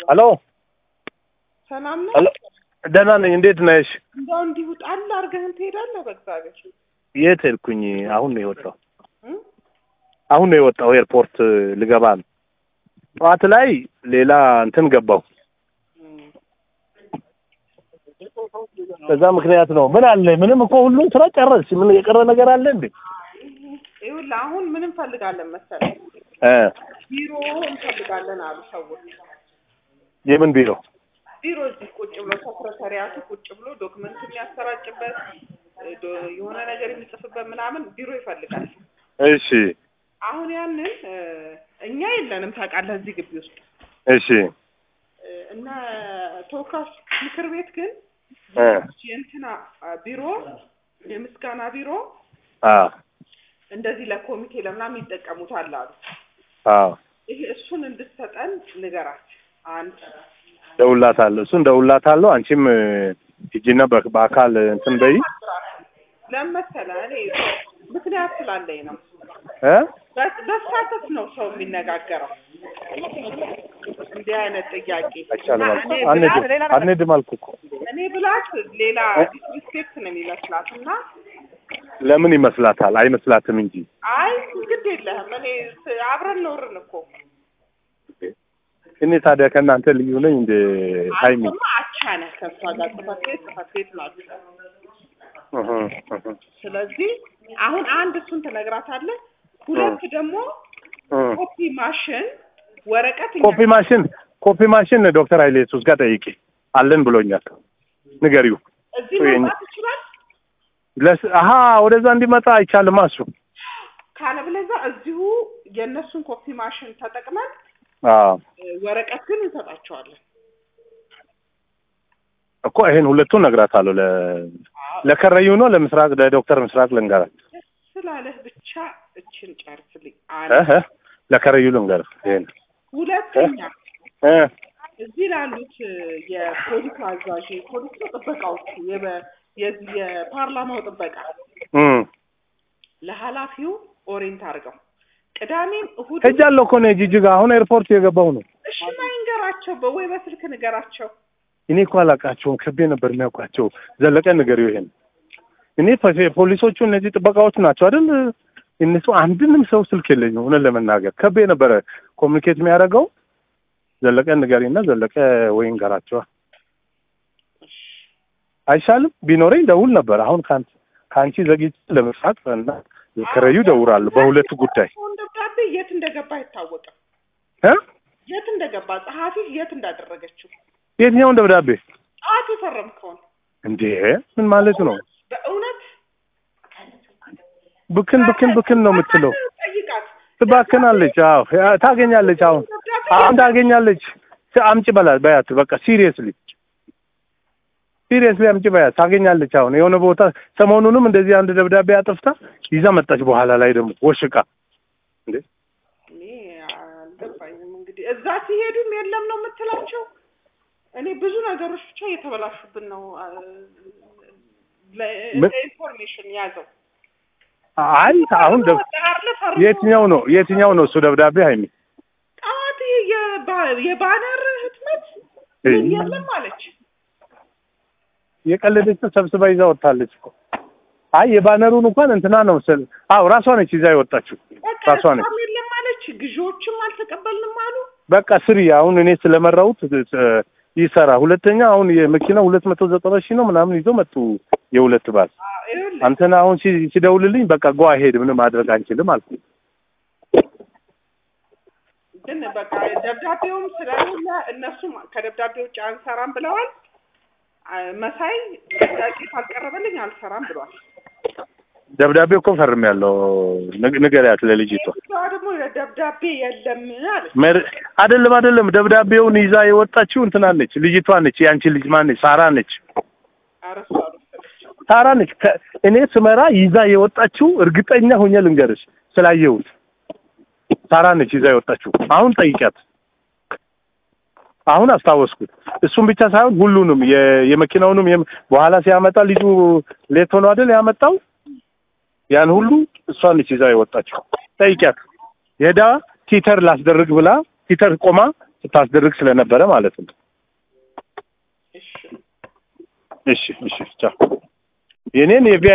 ሄሎ ሰላም ነው። ሄሎ ደህና ነኝ። እንዴት ነሽ? እንደው እንዲሁ ጣል አድርገህን ትሄዳለህ። በእግዚአብሔር የት ሄድኩኝ? አሁን ነው የወጣው። እም? አሁን ነው የወጣው። ኤርፖርት ልገባ ነው። ጠዋት ላይ ሌላ እንትን ገባው። እም። በዛ ምክንያት ነው። ምን አለ? ምንም እኮ ሁሉም ስራ ጨረስሽ። ምን የቀረ ነገር አለ እንዴ? ይኸውልህ አሁን ምን እንፈልጋለን መሰለህ? እ ቢሮ እንፈልጋለን አሉ ሰዎች። የምን ቢሮ? ቢሮ እዚህ ቁጭ ብሎ ሰክረታሪያቱ ቁጭ ብሎ ዶክመንት የሚያሰራጭበት እ ዶ- የሆነ ነገር የሚጽፍበት ምናምን ቢሮ ይፈልጋል። እሺ አሁን ያንን እ እኛ የለንም ታውቃለህ፣ እዚህ ግቢ ውስጥ እሺ እ እና ተወካዮች ምክር ቤት ግን እ የእንትና አ፣ ቢሮ የምስጋና ቢሮ አ እንደዚህ ለኮሚቴ ለምናምን ይጠቀሙታል አሉ። አ ይሄ እሱን እንድትሰጠን ንገራት። አንድ ደውላታለሁ። እሱን ደውላታለሁ። አንቺም እ ሂጂና በ- በአካል እንትን በይ ለምን መሰለህ እኔ ምክንያት ስላለኝ ነው። እ በ- በስታተስ ነው ሰው የሚነጋገረው እንዲህ አይነት ጥያቄ አይቻልም እና አልኩ። እኔ አንሄድም ብላት አንሄድም አልኩ እኮ። እኔ ብላት ሌላ ዲስሪስፔክት ነው የሚመስላት እና ለምን ይመስላታል? አይመስላትም እንጂ አይ ግድ የለህም እኔ ስ- አብረን ኖርን እኮ እኔ ታዲያ ከእናንተ ልዩ ነኝ እንደ ሀይሚ አንተማ አቻ ነህ ከእሷ ጋር ጽፈት ቤት ጽፈት ቤት ናቸው። እህ እህ ስለዚህ አሁን አንድ እሱን ትነግራታለህ። ሁለት ደግሞ እህ ኮፒ ማሽን ወረቀት እኛ ኮፒ ማሽን ኮፒ ማሽን ዶክተር ኃይሌ ኢየሱስ ጋር ጠይቂ አለን ብሎኛል። ንገሪው። እዚህ ወይ መምጣት ይችላል። ለስ አሀ ወደዛ እንዲመጣ አይቻልም። እሱ ካለበለዛ እዚሁ የእነሱን ኮፒ ማሽን ተጠቅመን አዎ እ፣ ወረቀት ግን እንሰጣቸዋለን። እኮ ይሄን ሁለቱን ነግራታለሁ። ለ ለከረዩ ነው ለምስራቅ ለዶክተር ምስራቅ ልንገራት ስላለህ ብቻ እችን ጨርስልኝ። እህ አንድ ለከረዩ ልንገር ይሄን ሁለተኛ እ እዚህ ላሉት እ፣ የፖሊስ አዛዥ የፖሊስ ነው ጥበቃዎቹ የበ- የዚህ የፓርላማው ጥበቃ እም ለኃላፊው ኦሬንት አድርገው ቅዳሜም እሁድ ሄጃለሁ እኮ ነው ጂጂጋ አሁን ኤርፖርት የገባው ነው። እሺ ማይንገራቸው በወይ በስልክ ንገራቸው። እኔ እኮ አላውቃቸውም። ከቤ ነበር የሚያውቃቸው። ዘለቀ ንገሪው ይሄን እኔ ፖ- ፖሊሶቹ እነዚህ ጥበቃዎቹ ናቸው አይደል? እነሱ አንድንም ሰው ስልክ የለኝም እውነት ለመናገር ከቤ ነበረ ኮሚኒኬት የሚያደርገው። ዘለቀ ንገሪና ዘለቀ ወይ እንገራቸዋ አይሻልም? ቢኖረኝ ደውል ነበር። አሁን ከአንቺ ከአንቺ ዘግይቼ ለመስራት እና ከረዩ ደውራለሁ በሁለቱ ጉዳይ አሁን ደብዳቤ የት እንደገባ አይታወቅም። እ የት እንደገባ ጸሐፊ የት እንዳደረገችው የትኛውን ደብዳቤ ጠዋት የፈረምከውን እንዴ? ምን ማለት ነው? በእውነት ብክን ብክን ብክን ነው የምትለው። ጠይቃት። ትባክናለች። አዎ ያ- ታገኛለች። አሁን ደብዳቤ አሁን ታገኛለች። ስ- አምጪ በላት በያት። በቃ ሲሪየስሊ ሲሪየስሊ አምጪ በያት። ታገኛለች። አሁን የሆነ ቦታ ሰሞኑንም እንደዚህ አንድ ደብዳቤ አጥፍታ ይዛ መጣች። በኋላ ላይ ደግሞ ወሽቃ እንዴ እኔ አልገባኝም። እንግዲህ እዛ ሲሄዱም የለም ነው የምትላቸው። እኔ ብዙ ነገሮች ብቻ እየተበላሹብን ነው። አ- ለ- ምን? ለኢንፎርሜሽን ያዘው። አይ አሁን ደብ ጠራርለ ፈርሞ የትኛው ነው የትኛው ነው እሱ ደብዳቤ ሀይሚ ጠዋት ይሄ የባ- የባነር ህትመት እይ። ምን የለም አለች። የቀለደች ሰብስባ ይዛ ወጥታለች እኮ። አይ የባነሩን እንኳን እንትና ነው ስል አዎ ራሷ ነች ይዛ የወጣችው በቃ ራሷ ነች። እሷም የለም አለች። ግዢዎችም አልተቀበልንም አሉ። በቃ ስሪ። አሁን እኔ ስለመራሁት እ፣ ይሰራ። ሁለተኛ አሁን የመኪና ሁለት መቶ ዘጠና ሺህ ነው ምናምን ይዞ መጡ የሁለት ባል አ- ይኸውልህ አንተና አሁን ሲ- ሲደውልልኝ በቃ ጓ ሄድ ምንም ማድረግ አንችልም አልኩ። ግን በቃ ደብዳቤውም ስለሌለ እነሱም ከደብዳቤ ውጭ አንሰራም ብለዋል። አ- መሳይ ጥያቄ ካልቀረበልኝ አልሰራም ብሏል። ደብዳቤው እኮ ፈርሜያለሁ። ንግ- ንገሪያት ለልጅቷ። እሷ ደግሞ ደብዳቤ የለም አለች። መር አይደለም አይደለም፣ ደብዳቤውን ይዛ የወጣችው እንትና ነች፣ ልጅቷ ነች። የአንቺ ልጅ ማን ነች? ሳራ ነች። ኧረ እሷ አልወሰደችም። ሳራ ነች። ከ- እኔ ስመራ ይዛ የወጣችው እርግጠኛ ሆኜ ልንገርሽ ስላየሁት ሳራ ነች ይዛ የወጣችው። አሁን ጠይቂያት። አሁን አስታወስኩት። እሱም ብቻ ሳይሆን ሁሉንም የ- የመኪናውንም የም- በኋላ ሲያመጣ ልጁ ሌት ሆኖ አይደል ያመጣው ያን ሁሉ እሷ ነች ይዛ የወጣችው። ጠይቂያት። ሄዳ ቲተር ላስደርግ ብላ ቲተር ቆማ ስታስደርግ ስለነበረ ማለት ነው። እሺ እሺ እሺ ቻው። የኔን የቪ